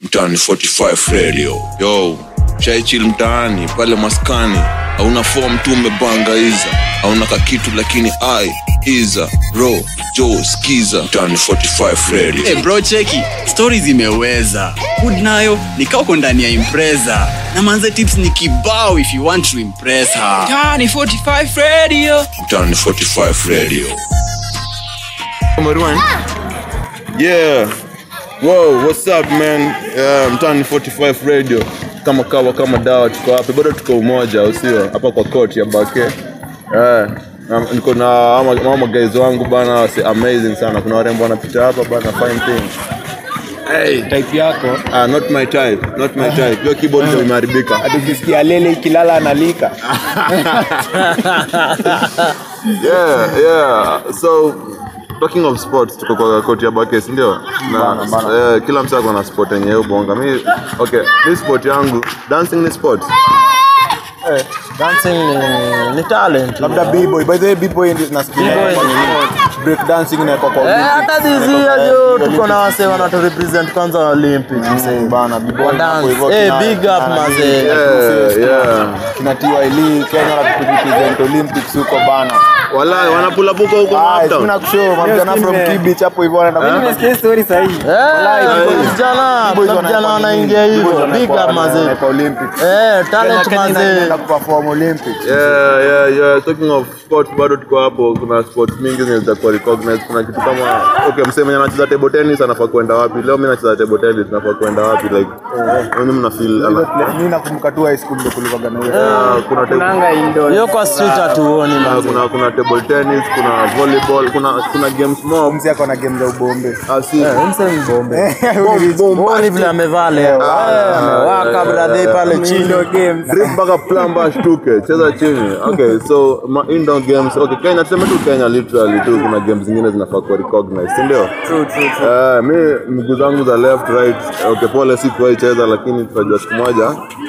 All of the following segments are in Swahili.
mtaani 45 radio yo shaichil mtaani pale maskani hauna fom tu umebanga iza hauna kakitu lakini ai iza ro jo skiza mtaani 45 radio hey bro cheki stori zimeweza hood nayo nikauko ndani ya impreza na manze tips ni kibao if you want to impress her Tani 45 Radio. mtaani 45 radio Marwan. Yeah. Whoa, what's up man? Yeah, mtani 45 radio. Kama kawa kama dawa tuko hapa. Bado tuko umoja, au sio? Hapa kwa court ya Bake. Eh. na- niko na ama, ama guys wangu bana wase amazing sana. Kuna warembo wanapita hapa bana fine things. Hey, type yako Ah, not my type, not my type. Hiyo keyboard ndio imeharibika. hadi ukisikia lele ikilala analika yeah, yeah. So talking of sports tuko kwa koti ya Bakes ndio na eh, kila mtu ako na sport yenye yeye bonga. Mi okay, mi sport yangu dancing ni sport. dancing ni, ni talent labda b-boy by the way b-boy ndio nasikia B-boy break dancing inaekwa kwa Eh, Olympics. hata dizia jo tuko na wase wanatu represent kwanza wa olympic Mm, bana b-boy Wa hapo dance. hivyo Eh, kina- big up, kina- mazee. Yeah, yeah. kina TYL Kenya na represent Olympics huko bana Walai wanapula puka huko Ah, Maptown. kuna kushow mavijana from Kibich hapo hivyo wanaenda Eh, vijana kuna vijana wanaingia hivyo big up mazee kwa Olympics eh talent Kenya mazee inaenda kuperform Olympics Yeah, yeah, yeah. Talking of sports bado tuko hapo. Kuna sports mingi zenye zitakuwa recognized. Kuna kitu kama okay, msee mwenye anacheza table tennis anafaa kwenda wapi? Leo mimi nacheza table tennis, nafaa kwenda wapi? Like, mimi mna feel ana- mimi nakumbuka tu high school ndio kulikuwa na hiyo Ah, kuna table hiyo kwa street hatuoni Ah, mazee kuna kuna table tennis, kuna volleyball, kuna kuna games mob. mzee ako na game za ubombe Ah, si Huoni vile amevaa leo Eh, amewaka brother pale chini drip mpaka plumber ashtuke, cheza chini. Okay, so ma indoor games. Okay, Kenya tuseme tu Kenya literally tu kuna games zingine zinafaa kuwa recognized, si ndio? True, true, true. Eh, mi miguu zangu za left right, okay, pole sikuwahi cheza lakini tutajua siku moja.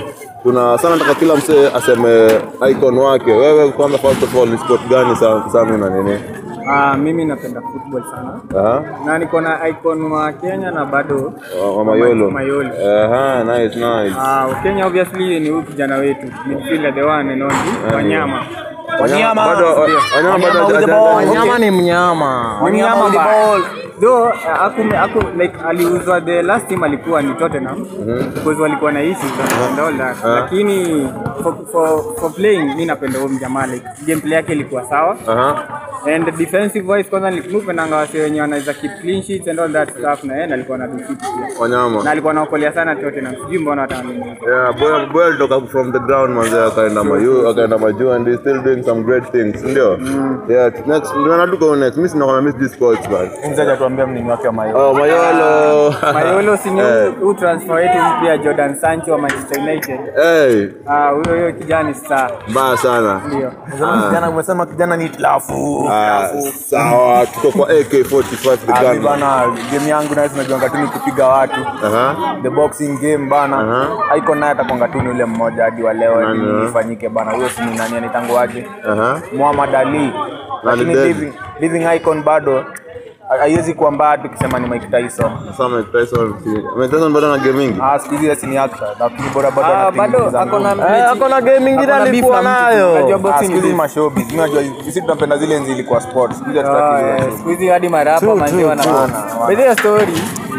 Kuna sana nataka kila msee aseme icon wake. Wewe kwanza first of all ni sport gani sana sana na nini? Ah, mimi napenda football sana Aha. na niko na icon wa Kenya na bado Wa- wa Mayolo. Mayolo. Aha, nice, nice. Ah, Kenya obviously ni huyu kijana wetu midfielder the one and only Wanyama. Wanyama bado wanyama bado haja- wanyama ni mnyama Wanyama ba- Though uh, aku, aku, like aliuzwa the last team alikuwa ni Tottenham because walikuwa na issues and all that. Lakini for, for, for playing mimi napenda huyo mjamaa like gameplay yake ilikuwa sawa. Aha. And defensive wise kwanza nilipenda wase wenye wanaweza keep clean sheets and all that stuff na yeye alikuwa na do fit pia. Wanyama. Na alikuwa anaokolea sana Tottenham. Sijui mbona watanunua. Yeah, boy, boy alitoka from the ground manze akaenda mayu akaenda majuu and he's still doing some great things ndio yeah next ndio na tuko next mimi sina kama miss this sports but mzee hajatuambia mnini wake wa Mayo oh mayolo Mayolo si ni Eh. huu transfer wetu mpya Jordan Sancho wa Manchester United. hey Ah, huyo huyo kijana star. mbaya sana Ndio. kijana umesema kijana ni tilafu Ah, sawa tuko kwa AK45 the Abi gun bana game yangu nayo tunajuanga tu ni kupiga watu aha the boxing game bana Aha. icon naye atakonga tu ni ule mmoja hadi wa leo Nani, ili eh? ifanyike bana huyo si ni nani anitango wake aha Muhammad Ali lakini dead. living, living icon bado ha- haiwezi kuwa mbaya tukisema ni Mike Tyson sasa Mike Tyson si Mike Tyson bado na game mingi ah siku hizi si ni actor lakini bora bado Ah, anatengeneza bado ako na ngoma. Eh, ako na game ingine Ako na beef alikuwa na mtu tu. nayo Unajua Ah, boxing siku hizi ni- mashowbiz mimi najua sisi tunapenda zile enzi ilikuwa sports siku hizi Ah, hatutaki eh, zile siku hizi hadi marapa True, manzi true, wana true. wana. By the way, story.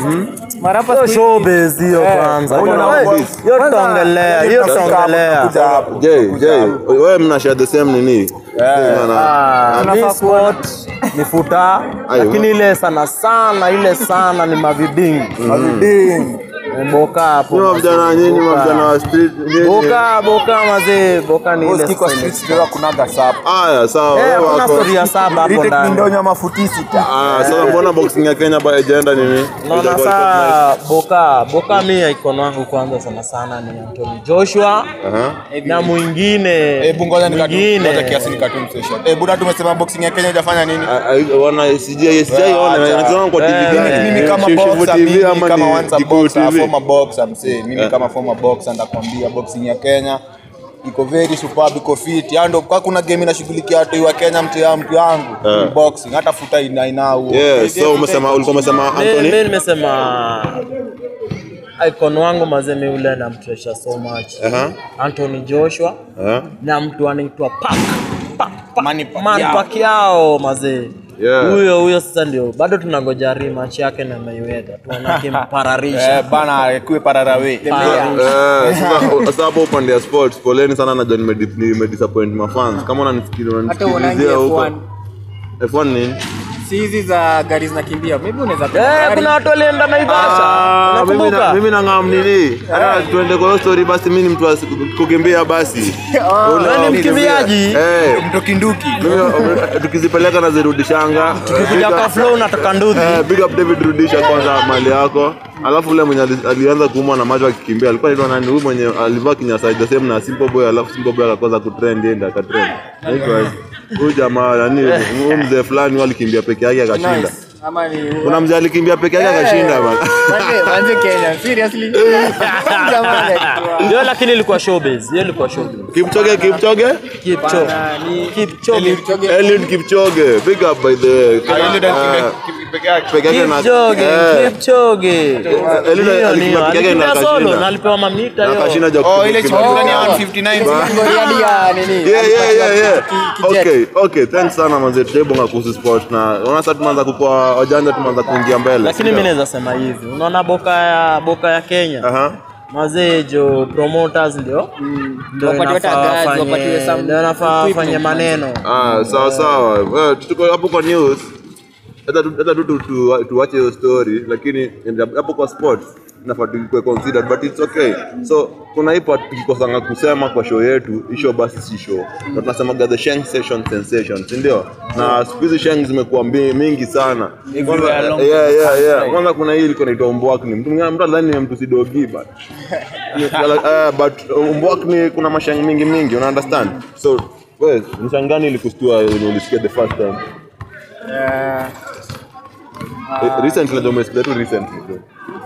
Marapa Hiyo siku hizi- showbiz hiyo Eh, kwanza huyo na Hiyo- boys. hiyo tutaongelea hiyo tutaongelea Kuja hapo. Jay Jay wewe mna share the same nini Maana- Ah, Tunafaa mi sport ni futa Ayo. lakini ile sana sana ile sana ni mavidingi Maviding. boka hapo Nyinyi vijana nyinyi vijana wa street nyinyi boka boka mazee boka ni ile Boski kwa style. streets ndio kunaga sap haya sawa Eh, wewe kuna wako story ya saba hapo Retake ndani mindonyo mafutisi ta ah sasa mbona boxing ya Kenya ba agenda nini naona saa boka boka mi icon wangu kwanza sana sana ni Anthony Joshua aha na mwingine Hebu ngoja nikatu. mwingine. Ngoja kiasi nikatu session. Eh, buda tumesema boxing ya Kenya hajafanya nini? Ah, ah, wana sijai sijaiona Acha. natazama kwa TV Eh, gani Mimi kama Shifu boxer, TV mimi ama kama ni once a Kikuyu boxer, TV? former boxer msee. Mimi kama former boxer ndakwambia boxing ya Kenya iko very superb, iko fit. Yaani ndo kwa kuna game inashughulikia watu wa Kenya mtu ya mtu yangu. Ni boxing hata futa ina inao. Yeah, so umesema ulikuwa umesema Mi- Anthony mi nimesema icon wangu mazemi ule na mtresha so much Aha. Anthony Joshua Aha. na mtu anaitwa Pak Pak Pak Manny Pacquiao. Man Pacquiao mazee Yeah. huyo huyo sasa ndio bado tunangoja rematch yake na Mayweather tuone akimpararisha Eh, bana akuwe pararawe. Pararisha. Eh, sasa- sasa hapo upande ya sports poleni sana najua nimedi- nimedisappoint mafans kama unanisikili- hata uonangi unanisikilizia huko F1 F1 nini si hizi za gari zinakimbia maybe unaweza Eh, gari. kuna watu walienda Naivasha Ah, mimi na- unakumbuka mimi nang'am nini Hata tuende kwa hiyo story basi mi ni mtu wa kukimbia basi wewe ni mkimbiaji Eh, Mtokinduki. mimi, tukizipeleka nazirudishanga tukikuja kwa flow unatoka nduthi Eh, big up David rudisha kwanza mali yako alafu ule mwenye ali- alianza kuumwa na macho akikimbia alikuwa anaitwa nani huyu mwenye alivaa kinyasa the same na Simple Boy alafu Simple Boy akakosa kutrend yeye ndiye akatrend Anaitwa aje? huyu jamaa nani huyu mzee fulani huyu alikimbia peke yake akashinda Nice. ama ni kuna mzee alikimbia peke yake akashinda bana Manze- manze Kenya seriously Jamani, alikuwa- ndio lakini ilikuwa showbiz hiyo ilikuwa showbiz Kipchoge Kipchoge Kipchoge Bana, ni- Kipchoge Kipchoge. Eliud Kipchoge big up by the way Eh, peke yake na Kipchoge eh, Kipchoge Eliud Hiyo alikimbia ni- peke yake na alikimbia solo akashinda. na alipewa mamita na hiyo akashinda ja Oh, ile kukimbia. chukua ndani ya 159. Goriadi ya nini Yeah, yeah, yeah, yeah. Ki- ki- jet. Okay, okay, thanks sana manze, tutaibonga kuhusu sport na unaona sasa tumeanza kukua wajanja, tumeanza kuingia mbele. lakini sindio? mi naweza sema hivi unaona boka ya boka ya Kenya Aha. mazee jo promoters ndio ndio Wapatiwe inafaa hata guys, wafanye- wapatiwe some ndio inafaa equipment. wafanye maneno Ah, sawa sawa. Well, tuko hapo kwa news. Hata tu- hata tu tu- tu- tuache hiyo story lakini hapo kwa sports inafaa tukue considered but it's okay. So kuna hii part tukikosanga kusema kwa show yetu, hii show basi si show. Na tunasemaga the Sheng session sensation, si ndio? Na siku hizi Sheng zimekuwa mbi- mingi sana. Kwanza, yeah, yeah, yeah. Kwanza kuna hii ilikuwa inaitwa Mbwakni. Mtu mwingine mtu alidhani ni mtu sidogi but uh, but uh, Mbwakni kuna mashang mingi mingi, una understand? So wewe ni shang gani ilikustua when ulisikia the first time? Eh, Eh, recently ndio umesikia tu recently tu.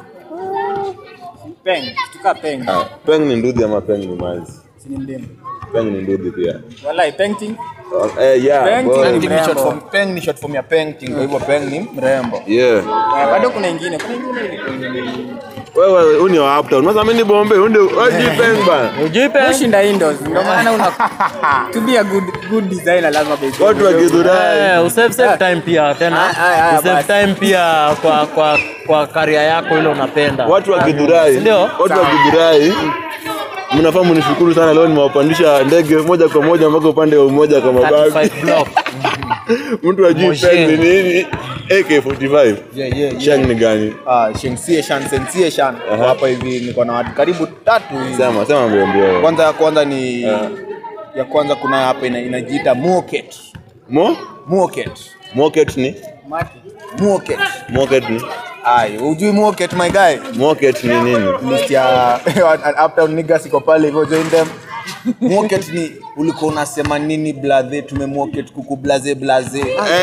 peng tuka peng Ah, Peng ni ndudhi ama Peng ni manzi? si ni mdemu Peng ni ndudhi pia. wallahi painting Oh, eh, yeah, Peng boy. ni Painting ni short mrembo. form- Peng ni short form ya painting, kwa hivyo Peng ni mrembo. Yeah. Eh, bado kuna ingine kuna ingine ilikuwa Wewe huyu ni wa uptown. Unasema mimi ni Bombe, huyu ndio hajui Peng bana. ujui pe kushinda indoors ndio maana una to be a good good designer lazima be Watu wa Githurai. Eh, usave save time pia tena Ah, ah, ah, usave basi. time pia kwa kwa kwa karia yako ile unapenda Watu wa Githurai. Ndio. Watu wa Githurai. Mnafaa mnishukuru sana leo nimewapandisha ndege moja kwa moja mpaka upande wa umoja kama bagi. 35 block Mtu ajui Moshe. Peng ni nini? AK45. Yeah, yeah, Shang ni gani? Ah, Shengsie Shan, Sensie Shan. Kwa hapa hivi niko na watu karibu tatu hivi. Sema, sema mbio mbio. Kwanza ya kwanza ni ya kwanza kuna hapa ina, inajiita Moket. Mo? Moket. Moket ni? Moket. Moket ni? Ai, hujui Moket my guy? Moket ni nini? List ya uptown niggas iko pale hivyo join them. Moket ni ulikuwa unasema nini blaze tumemoket kuku blaze blaze.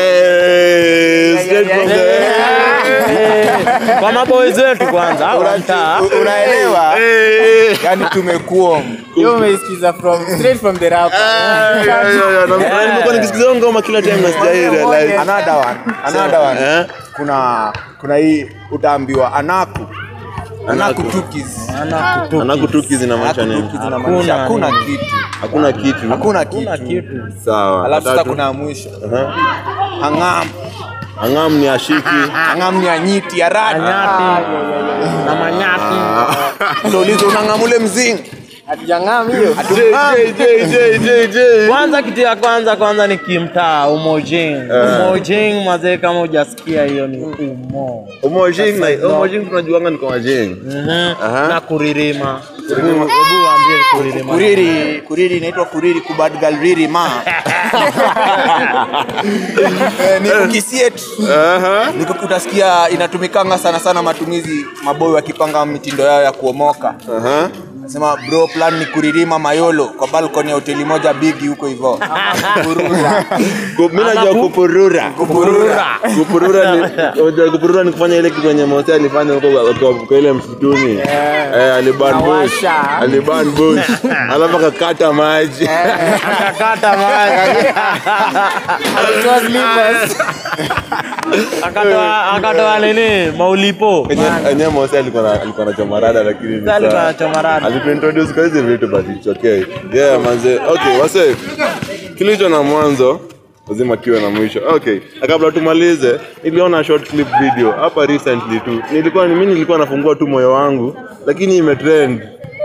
Eh, straight from the kwa maboys wetu kwanza au mtaa U- Unaelewa? Eh. Yaani tumekuom. hiyo umeisikiza from straight from the rap Yeah, yeah, yeah. Na- nimekuwa nikisikiza hiyo ngoma kila time na sijai realize. Another one. Another one. Eh? Kuna kuna hii utaambiwa anaku. Anaku Anaku. tukis. anakutu Anakutuki zinamaanisha Anaku nini? tukis inamaanisha Hakuna hakuna nini. kitu. Hakuna kitu. Hakuna kuna kitu. kitu Sawa. Alafu sasa Watatu. kuna ya mwisho. Aha. Angam. Angam ni ashiki. Angam ni anyiti ya radi. anyati na manyati Ndio ulizo unangamule mzingi. hatujang'am hiyo J, J, J, J, J. kwanza kitu ya kwanza kwanza ni kimtaa umojing umojing mazee kama hujasikia hiyo ni umo Umojing na Umojing tunajuanga ni kwa Jing. Mhm. Aha. na kuririma hebu hebu waambie kuririma Kuriri, kuriri inaitwa kuriri kubad galriri ma. Eh, ni ukisiet. Aha. Niko utasikia inatumikanga sana sana matumizi maboy wakipanga mitindo yao ya kuomoka. Aha. Nasema bro plan ni kuririma mayolo kwa balcony ya hoteli moja bigi huko hivyo. Kurura. Ku- mi najua kupurura Kupurura. kupurura ni unajua kupurura ni kufanya ile kitu yenye Mose alifanya huko kwa- kwa- kwa ile msituni eh, aliban bush Awasha. aliban bush alafu akakata maji akakata maji akatoa akatoa nini maulipo Enye- enye Mose alikuwa na- alikuwa na chomarada lakini ni Alikuwa sawa. na chomarada. alituintroduce kwa hizi vitu but it's okay yeah manze okay wase kilicho na mwanzo lazima kiwe na mwisho okay na kabla tumalize niliona short clip video hapa recently tu nilikuwa mimi nilikuwa nafungua tu moyo wangu lakini imetrend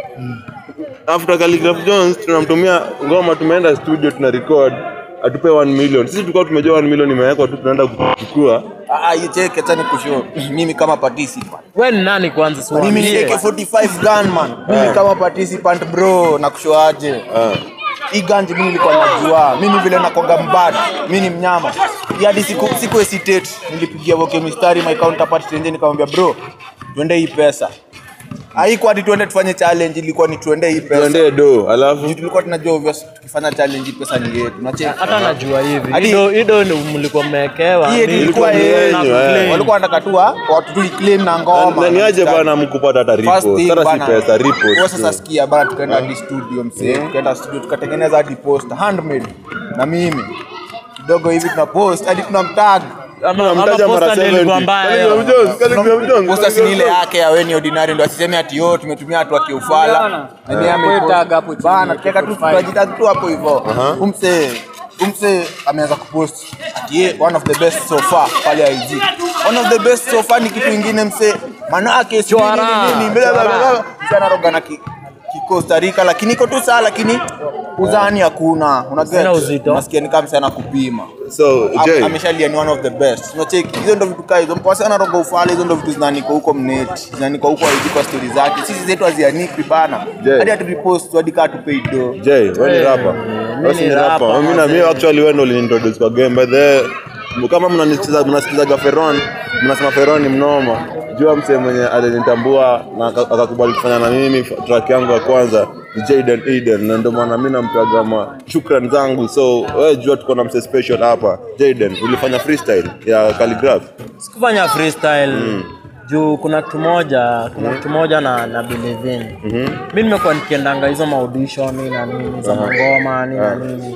after Khaligraph Jones tunamtumia ngoma tumeenda studio tuna record atupe 1 million sisi tulikuwa tumejua 1 million imewekwa tu tunaenda kuchukua Ah, ah, icheke acha nikushow. Mimi kama participant. we ni nani kwanza si Mimi ni waambie. AK45 gunman. Mimi kama participant bro nakushow aje. ah. hii ganji mimi nilikuwa najua mimi vile nakonga mbad mimi ni mnyama Hii hadi siku siku hesitate nilipigia woke mistari my counterpart tenje nikamwambia bro tuende hii pesa haikuwa hadi tuende tufanye challenge ilikuwa ni tuende hii pesa tuendee do alafu Juu tulikuwa tunajua obvious tukifanya challenge hii pesa ni yetu nacheka hata najua hivi Hadi- ido ido ni mlikuwa mmewekewa hii ni- ilikuwa ni yenu yenyu, eh. walikuwa wanataka tu wa- watu tu claim na ngoma na ni aje bana mkupata hata First repost thing hata si bana, pesa repost kwa sasa sikia bana tukaenda hadi studio msee tukaenda studio tukatengeneza hadi post handmade na mimi kidogo hivi tuna post hadi tuna mtag ama ama Mtaja mara posta ndio ilikuwa 70. mbaya Khaligraph Jones, Khaligraph Jones, posta si ni ile Khaligraph yake ya weni ordinary ndo asiseme ati yo tumetumia watu wa kiufala Unaona? Na ni ame- Kwa tag hapo chini, bana tukaeka tu profile. tunajitag tu hapo hivyo umse umse ameanza kupost ati ye one of the best so far pale IG one of the best so far ni kitu ingine mse manake sijui Chwara, nini, nini, bla, bla, bla, bla. Mse anaroga na ki ki Costa Rica lakini iko tu sawa lakini uzani hakuna una get Sina uzito. nasikia ni kama mse anakupima so Am- Jay ameshalia ni one of the best unacheki hizo ndo vitu kaa hizo mpasa anaroga ufala hizo ndo vitu zinanikwa huko mneti zinanikwa huko hizi kwa stori zake sisi zetu hazianikwi bana Je. hadi haturepost hadi kaa tupei do Jay wewe ni Eh, rapper mimi wewe si ni ni rapper rapper, mimi na mimi mazee. actually wewe ndo uliniintroduce kwa game but the kama mnanisikiza mnasikizaga Feron mnasema Feron ni mnoma jua msee mwenye alinitambua na aka- akakubali kufanya na mimi track yangu ya kwanza ni Jaden Eden na ndio maana mimi nampiaga ma shukran zangu so wewe jua tuko na msee special hapa Jaden ulifanya freestyle ya calligraph sikufanya freestyle juu kuna kitu moja kuna kitu moja na na believe in mi nimekuwa nikiendanga hizo maudishoni na nini za mangoma ni na nini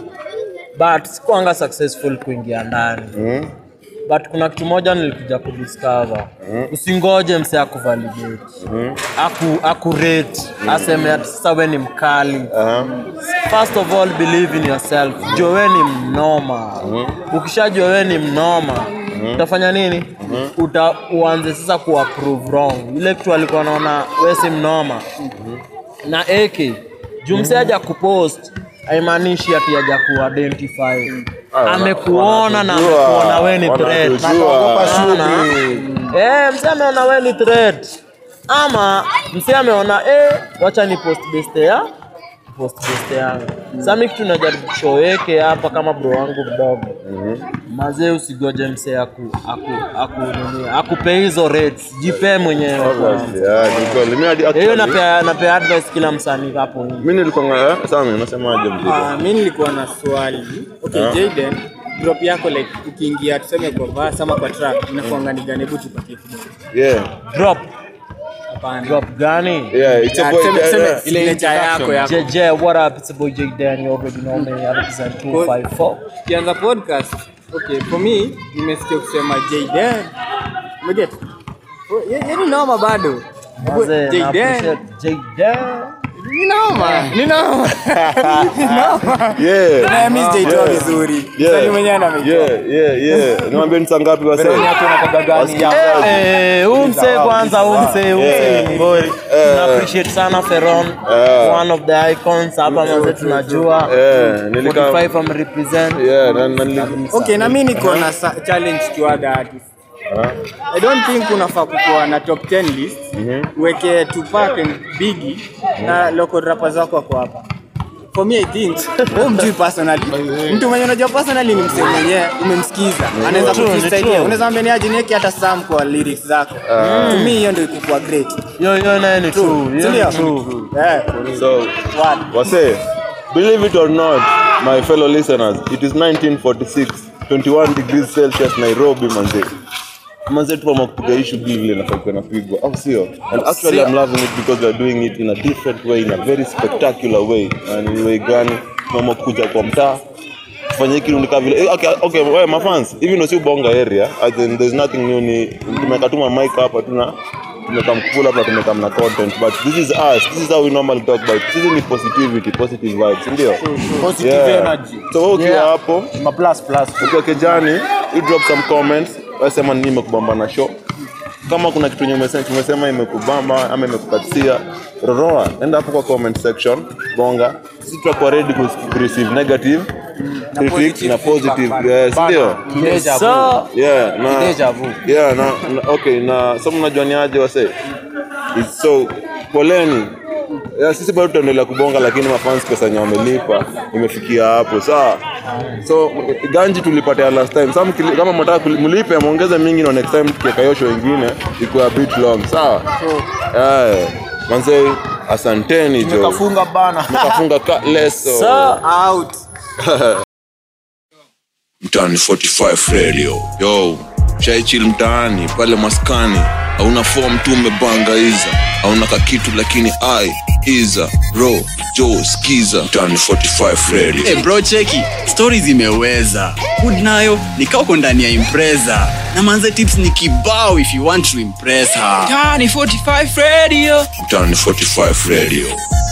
but sikuanga successful kuingia ndani but kuna kitu moja nilikuja kudiscover usingoje mse akuvalidate aku akurate aseme ati sasa we ni mkali first of all believe in yourself jua we ni mnoma ukishajua we ni mnoma utafanya nini Uta, uanze sasa kuapprove wrong ile kitu alikuwa naona we si mnoma na AK juu mse haja kupost haimaanishi ati haja kuidentify amekuona na amekuona we ni threat Wanatujua. Unaona? Eh, mse ameona we ni threat ama mse ameona eh, wacha ni post best ya post best yangu sasa mimi kitu najaribu kushoweke hapa kama bro wangu mdogo mazee usigoje mse aku aku aku nini akupe hizo rates jipe mwenyewe kwanza. yeah ni kweli mimi hadi hiyo actually napea napea advice kila msanii hapo nje mimi nilikuwa eh, Sami unasemaje mzee Ah, mi nilikuwa na swali okay Ah. Jaden drop yako like ukiingia tuseme kwa verse ama kwa track inakuanga ni gani hebu tupatie kidogo yeah drop hapana drop gani yeah it's a Ah, boy tuseme- tuseme yeah. signature yako yako JJ, what up? It's a boy J Dan. You already know me. I represent 254. ukianza podcast okay for me nimesikia kusema Jaden umeget Oh, ye- ye ni noma bado Mazee, na Jaden appreciate J Dan. ni noma ni noma ni noma yeah na mimi sijaitoa Yeah. vizuri Yeah. Msanii mwenyewe anameitoa yeah yeah yeah niwaambie ni saa ngapi wase Veroni yako inakaga gani Wasikia ya- kazi. Eh, huu msee kwanza, huu msee, huu msee Yeah. ni ngori. Tuna appreciate sana Feron. Yeah. One of the icons hapa mazee tunajua. Yeah, nilika- 45 am represent. yeah na na nili- okay na mimi niko na sa- challenge to other artists I don't think unafaa kukuwa na top 10 list uweke Tupac and Biggie na local rappers wako wako hapa for me i think wewe mjui personally mtu mwenye unajua personally ni msee mwenyewe umemsikiza anaweza True, ni kukusaidia true. unaweza ambia ni aje niweke hata sam kwa lyrics zako to me hiyo ndio ikikuwa great hiyo hiyo naye ni true hiyo si ni ndio true eh so one wase believe it or not my fellow listeners it is 1946 21 degrees celsius nairobi manze manze tuama kupiga hii shughuli vile nafaa napigwa au sio and actually i'm loving it because we're doing it in a different way in a very spectacular way and ni way gani tuama kuja kwa mtaa tufanye hiki nikaa vile eh, okay, okay wewe mafans hivi ndio si bonga area as in there's nothing new ni tumekatuma mic hapa tuna tumekam pull up na tumekam na content but this is us this is how we normally talk about sisi ni positivity positive vibes ndio positive Yeah. energy so wewe ukiwa Yeah. hapo ma plus plus ukiwa kijani you drop some comments wasema nini imekubamba na show kama kuna kitu yenye umesema tumesema imekubamba ama imekukatia roroa enda hapo kwa comment section bonga sisi tutakuwa ready ku ku receive negative critics na positive yes ndio yes sir yeah na Deja vu. yeah na, na okay na so mnajua ni aje wase It's so poleni yeah, sisi bado tutaendelea kubonga lakini mafans pesa yenye wamelipa imefikia hapo sawa so ganji tulipatia last time Sa mkili- kama mtaka kuli- mlipe muongeze mingi na next time tukiweka hiyo show ingine ikuwa a bit long sawa yeah. manze asanteni jo kafunga bana mkafunga ka leso sir out mtaani 45 radio yo shaichil mtaani pale maskani hauna fom tu umebangaiza hauna kakitu lakini ai iza ro jo skiza mtaani 45 radio hey bro cheki stori zimeweza hood nayo nikauko ndani ya impreza na manze tips ni kibao if you want to impress her Tiny 45 Radio. mtaani 45 radio